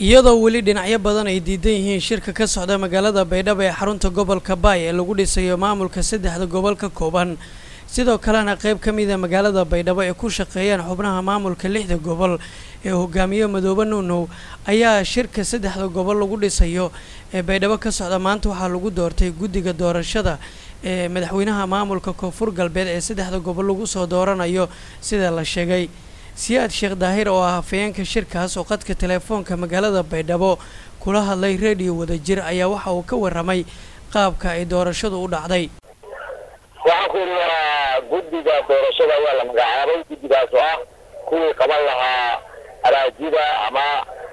iyadoo weli dhinacyo badan ay diidan yihiin shirka ka socda magaalada baydhabo ee xarunta gobolka baay ee lagu dhisayo maamulka saddexda gobol ka kooban sidoo kalena qayb ka mida magaalada baydhabo ay ku shaqeeyaan xubnaha maamulka lixda gobol ee hogaamiye madoobe nuunow ayaa shirka saddexda gobol lagu dhisayo ee baydhabo ka socda maanta waxaa lagu doortay guddiga doorashada ee madaxweynaha maamulka koonfur galbeed ee saddexda gobol lagu soo dooranayo sida la sheegay siyaad sheekh daahir oo ah hafayeenka shirkaas oo qadka teleefoonka magaalada baydhabo kula hadlay reediyo wadajir ayaa waxa uu ka warramay qaabka ay doorashadu u dhacday waxaan ku yidhi waa guddiga doorashada waa la magacaabay guddigaas oo ah kuwii qaban lahaa araajida ama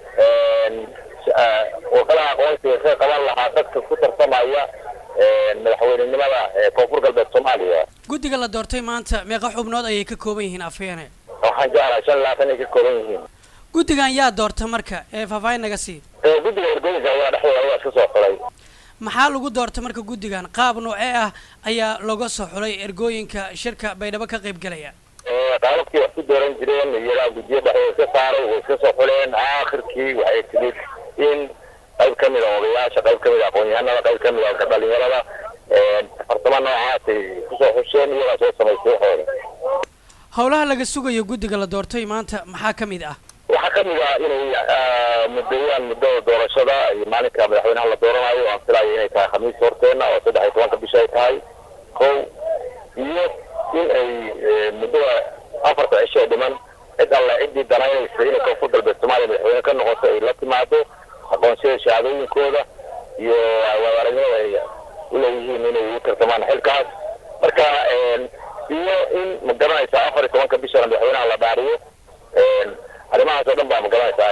wakalaha aqoonsiga ka qaban lahaa dadka ku tartamaya madaxweynenimada koonfur galbeed soomaaliya guddiga la doortay maanta meeqa xubnood ayay ka kooban yihiin afhayeene waxaan jeclahay shan labaatan ay ka kooban yihiin guddigan yaa doorta marka ee faahfaahin naga sii guddiga ergooyinka ayaa dhexdooda waa iska soo xulay maxaa lagu doorta marka guddigan qaab noocee ah ayaa looga soo xulay ergooyinka shirka baydhabo ka qayb galaya qaababkii wax ku dooran jireen iyadaa guddiyo dhexdooda iska saaray way iska soo xuleen aakhirkii waxay timid in qayb ka mid a odayaasha qayb ka mid a aqoon-yahanada qayb ka mid a dhalinyarada farsamo noocaasay kusoo xusheen iyagaa soo samaystay waxooda howlaha laga sugayo guddiga la doortay maanta maxaa ka mid ah waxaa ka mid ah inay muddeeyaan muddada doorashada iyo maalinka madaxweynaha la dooranayo aan filayo inay tahay khamiis horteena oo saddex iyo tobanka bisha ay tahay kow iyo in ay muddada afarta cisho ee dhiman cid alle ciddii danaynaysa inay koonfur galbeed soomaaliya madaxweyne ka noqoto ay la timaado aqoonsiyada shahaadooyinkooda iyo aragnimada ay uleeyihiin inay u tartamaan xilkaas marka iyo in ma garanaysaa afar iyo tobanka bishana madaxweynaha la dhaariyo arrimahaas oo dhan baa ma garanaysaa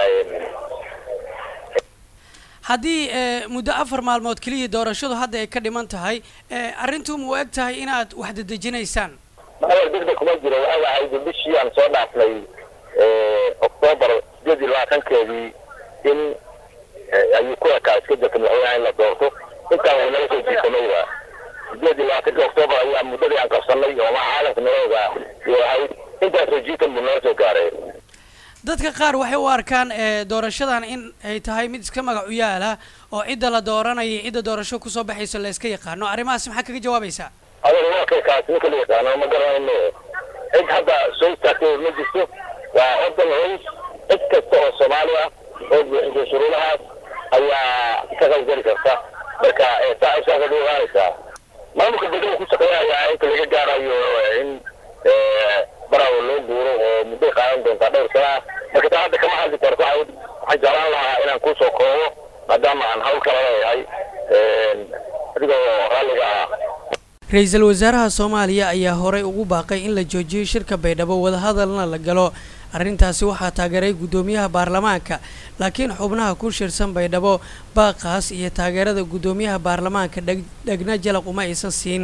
haddii muddo afar maalmood keliya doorashadu hadda ay ka dhiman tahay arrintu ma u eg tahay inaad wax dedejinaysaan maadar degdeg kuma jiro waxay ahayd bishii aan soo dhaafnay octoobar sideed iyo labaatankeedii in ayuu ku ekaa iska jirta madaxweynaha in la doorto intaan way nala soo jiitamayba sideed iyo labaatanki octoobar ayaa muddadii aan qabsanay oo ma caalamka nalooga iyo ahayd intaasoo jiitan buu nala soo gaaray dadka qaar waxay u arkaan doorashadan in ay tahay mid iska magac u yaala oo cidda la dooranaya cidda doorasho kusoo baxayso la iska yaqaano arrimahaas maxaa kaga jawaabaysaa adeer waa kay kaas ninka la yaqaano ma garanayno cid hadda soo istaagtay ma jirto waa ordan rays cid kasta oo soomaali ah oo buuxisay shuruudahaas ayaa ka qaybgeli karta marka saa saasad u ogaanaysaa maamulka degmada ku shaqeynaya inta laga gaarayo in barawo loo guuro oo mudday qaadan doontaa dhowr sana ah marka taa hadda kama hadli karto waxaan jeclaan lahaa inaan kusoo koobo maadaama aan hawl kala leeyahay adigoo raalliga ah ra-iisul wasaaraha soomaaliya ayaa horey ugu baaqay in la joojiyo shirka baydhabo wadahadalna la galo arrintaasi waxaa taageeray guddoomiyaha baarlamaanka laakiin xubnaha ku shirsan baydhabo baaqaas iyo taageerada guddoomiyaha baarlamaanka dheg dhegna jalaq uma aysan siin